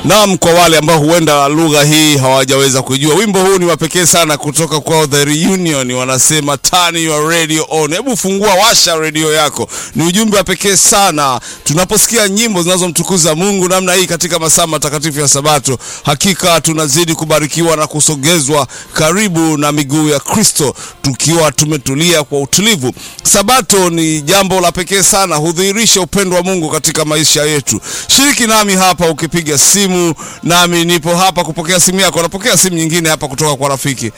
Naam, kwa wale ambao huenda lugha hii hawajaweza kujua, wimbo huu ni wa pekee sana kutoka kwa The Reunion, wanasema turn your radio on. Hebu fungua, washa redio yako. Ni ujumbe wa pekee sana tunaposikia nyimbo zinazomtukuza Mungu namna hii katika masaa matakatifu ya Sabato. Hakika tunazidi kubarikiwa na kusogezwa karibu na miguu ya Kristo, tukiwa tumetulia kwa utulivu. Sabato ni jambo la pekee sana, hudhihirisha upendo wa Mungu katika maisha yetu. Shiriki nami hapa ukipiga simu, nami nipo hapa kupokea simu yako. Napokea simu nyingine hapa kutoka kwa rafiki.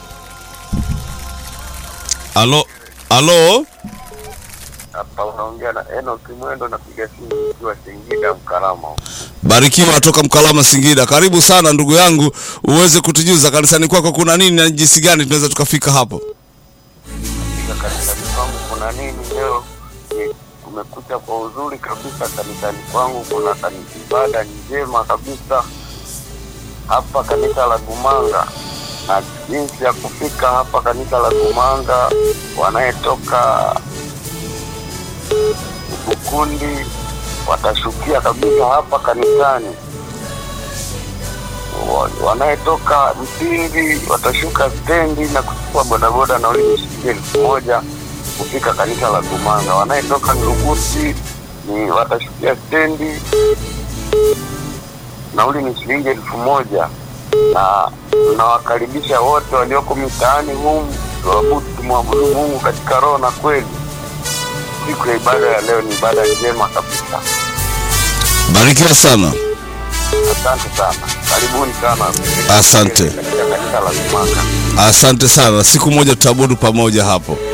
Alo, alo, Hapa unaongea na Enoch Mwendo, napiga simu nikiwa Singida Mkarama. barikiwa toka Mkalama, Singida. Karibu sana ndugu yangu, uweze kutujuza kanisani kwako kuna nini na jinsi gani tunaweza tukafika hapo. Katika kanisani kwangu kuna nini leo? Ni kumekucha kwa uzuri kabisa. Kanisani kwangu kuna kanisa, ibada njema kabisa hapa kanisa la Gumanga, na jinsi ya kufika hapa kanisa la Gumanga, wanayetoka Bukundi watashukia kabisa hapa kanisani wa- wanayetoka Mpindi watashuka stendi na kuchukua bodaboda nauli ni shilingi elfu moja kufika kanisa la Gumanga. Wanayetoka Nduguti ni watashukia stendi, nauli ni shilingi elfu moja na tunawakaribisha wote walioko mitaani humu tuabudu, tumwabudu Mungu katika roho na kweli. Siku ya ibada ya leo ni ibada njema kabisa. Barikiwa sana. Asante sana, karibuni sana. Asante. Katika kanisa la Gumanga. Asante sana, siku moja tutaabudu pamoja hapo.